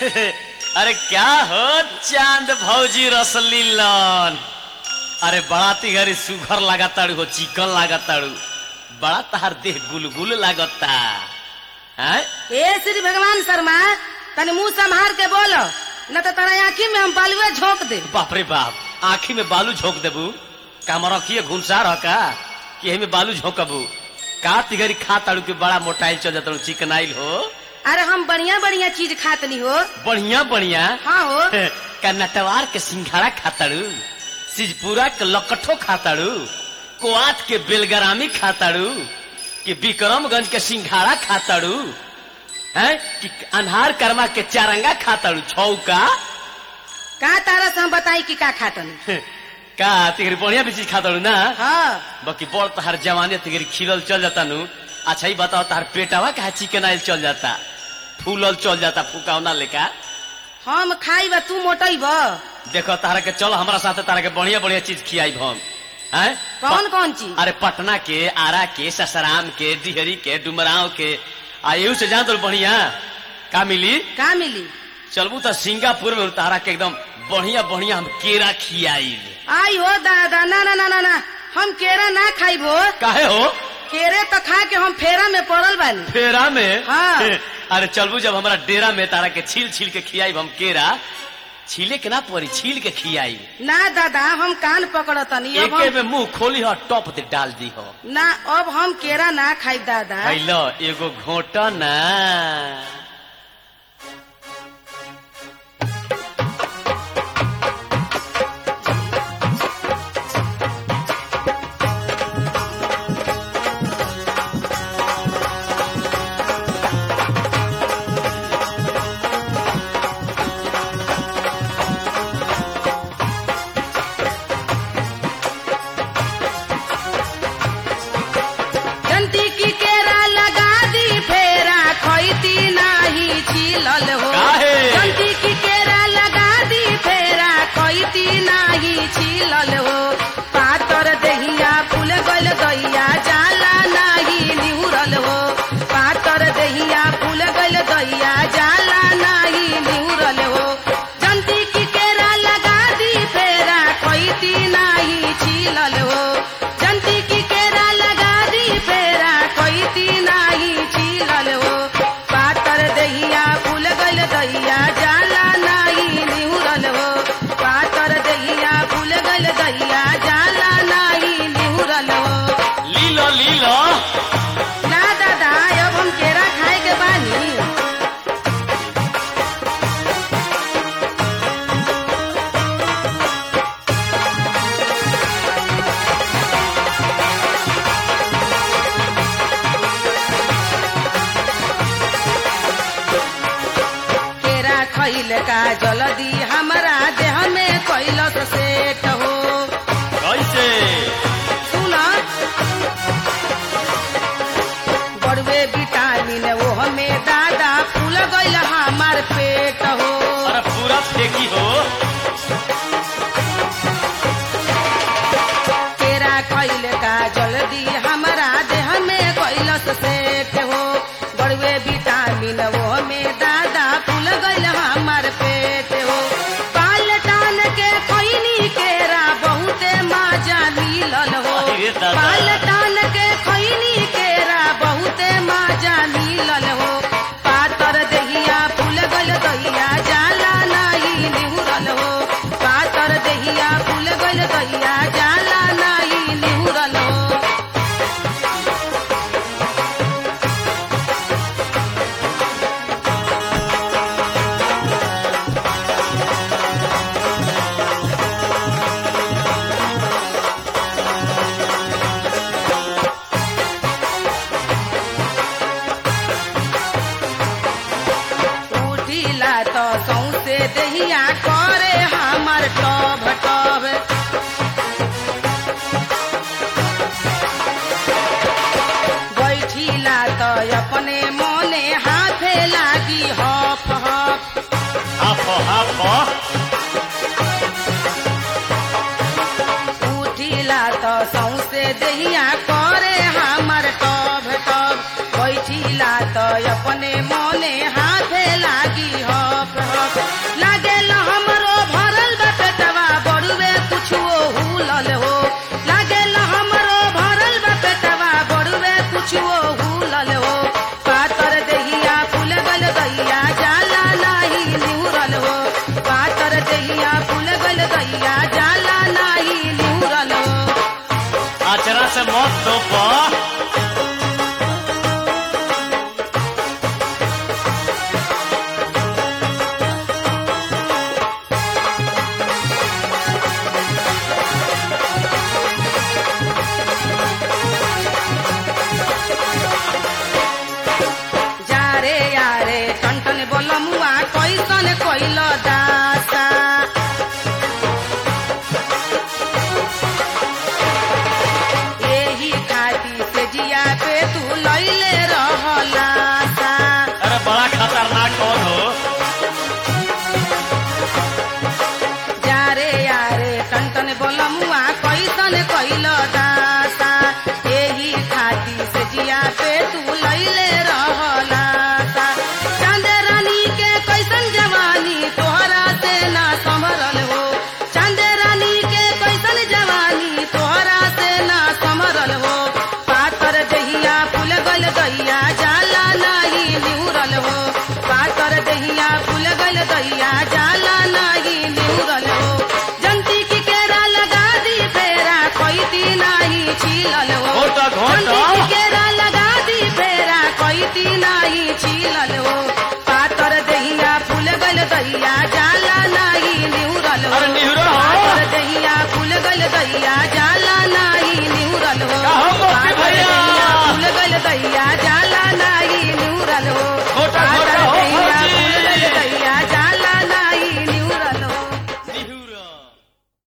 अरे क्या हो चांद भौजी रसली लन अरे बड़ा तिघरी सुघर लागताड़ू हो चिकन लागताड़ू बड़ा तहार देह गुलगुल लागता हैं? ए श्री भगवान शर्मा तनी मुंह संभार के बोलो न तो तेरा आँखी में हम बालुए झोंक दे बाप रे बाप आँखी में बालू झोंक देबू काम रखिए घुनसार ह का कि एही में बालू झोंकबू का तिघरी खा ताड़ू के बड़ा मोटाइल चल जाता चिकनाइल हो अरे हम बढ़िया बढ़िया चीज खातनी हो बढ़िया बढ़िया हाँ हो का नटवार के सिंघाड़ा खाताड़ू सिजपुरा के लकठो खाताड़ू कोआत के बेलगरामी खाताड़ू कि विक्रमगंज के सिंघाड़ा खाताड़ू हैं कि अनहार कर्मा के चारंगा खाताड़ू छौका का तारा से हम बताई कि का खातनी का तिगरी बढ़िया भी चीज खाताड़ू ना हाँ बाकी बड़ तहार जवानी तिगरी खिलल चल जाता नु अच्छा ही बताओ तहार पेटावा कहा चिकन आयल चल जाता फूलल चल जाता फुकावना लेका हम खाई बा तू मोटई बा देखो तारा के चलो हमारा साथे तारा के बढ़िया बढ़िया चीज खियाई हम हैं कौन कौन चीज अरे पटना के आरा के ससराम के डिहरी के डुमराव के आ एहू से जान तो बढ़िया का मिली का मिली चलबू तो सिंगापुर में तारा के एकदम बढ़िया बढ़िया हम केरा खियाई आई हो दादा ना ना ना ना ना हम केरा ना खाइब हो काहे हो केरे तो खा के हम फेरा में पड़ल बानी फेरा में हाँ। अरे चलबू जब हमारा डेरा में तारा के छील छील के खियाई हम केरा छीले के ना पड़ी छील के खियाई ना दादा हम कान पकड़तनी अब एके हम में मुंह खोली हो टॉप दे डाल दी हो ना अब हम केरा ना खाई दादा हैलो एगो घोटा ना जंती की केरा लगा दी फेरा खोईती नाही छिलल हो काहे? जंती की केरा लगा दी फेरा खोईती नाही छिलल हो पातर दहिया फूल गल गैया जाला नाही निहुरल हो पातर दहिया फूल गल गैया जाला नाही निहुरल हो जंती की केरा लगा दी फेरा खोईती नाही छिलल हो जंती की केरा लगा दी फेरा खोईती नाही छिलल हो पातर दहिया फूल गल दहिया जाला नाही निहुरल हो पातर दहिया फूल गल दहिया जाला नाही निहुरल हो लीलो लीलो ना दादा अब हम केरा खाए के बानी केरा खैल का जल्दी हमारा देह में कैलस सेट हो कैसे सुन बड़वे विटामिन वो हमें दादा फूल गईल हमार पेट हो अरे पूरा फेंकी हो केरा खैल का जल्दी हमारा देह में कैलस सेट हो बड़वे विटामिन वो हमें दादा फूल गईल हमार पेट हो पाल टान के खैनी केरा बहुते मजा मिलल हो अरे दादा। पाल टान के खैनी केरा बहुते मजा मिलल हो पातर दहिया फूल गल दहिया जाला नाही निहुरल हो पातर दहिया फूल गल दहिया जाला नाही निहुरल हो उठिला तो सौसे दहिया करे हमर टब टब बैठिला तो अपने मोने हाथे लागी हफ हफ हाफ हाफ उठिला तो सौसे दहिया करे हमर टब टब बैठिला तो अपने मोने हाथे लागी हफ हफ बलमुआ कैसन कैल दासा एही खातिर से जिया पे तू लैले रहला सा अरे बड़ा खतरनाक कौन हो जारे यारे टन बलमुआ कैसन कैल दासा एही खातिर से जिया पे तू लैले रहला सा चांदे रानी के कैसन जवानी तोहरा से ना संभरल हो चांदे रानी के कैसन जवानी तोहरा से ना संभरल हो पातर दहिया फूल गल दैया जाला नाही निहुरल हो पातर दहिया फूल गल दैया जाला नाही निहुरल हो जंती की केरा लगा दी फेरा कोई दी नाही छीलल हो घोटा, घोटा। जंती की केरा लगा दी फेरा कोई दी नाही छीलल हो पातर दहिया फूल गल दैया जाला नाही निहुरल हो अरे निहुरल हो। पातर दहिया फूल गल दैया जाला नाही निहुरल हो का हो, मोती पातर भैया? दहिया फूल गल दैया जाला नाही निहुरल हो घोटा, पातर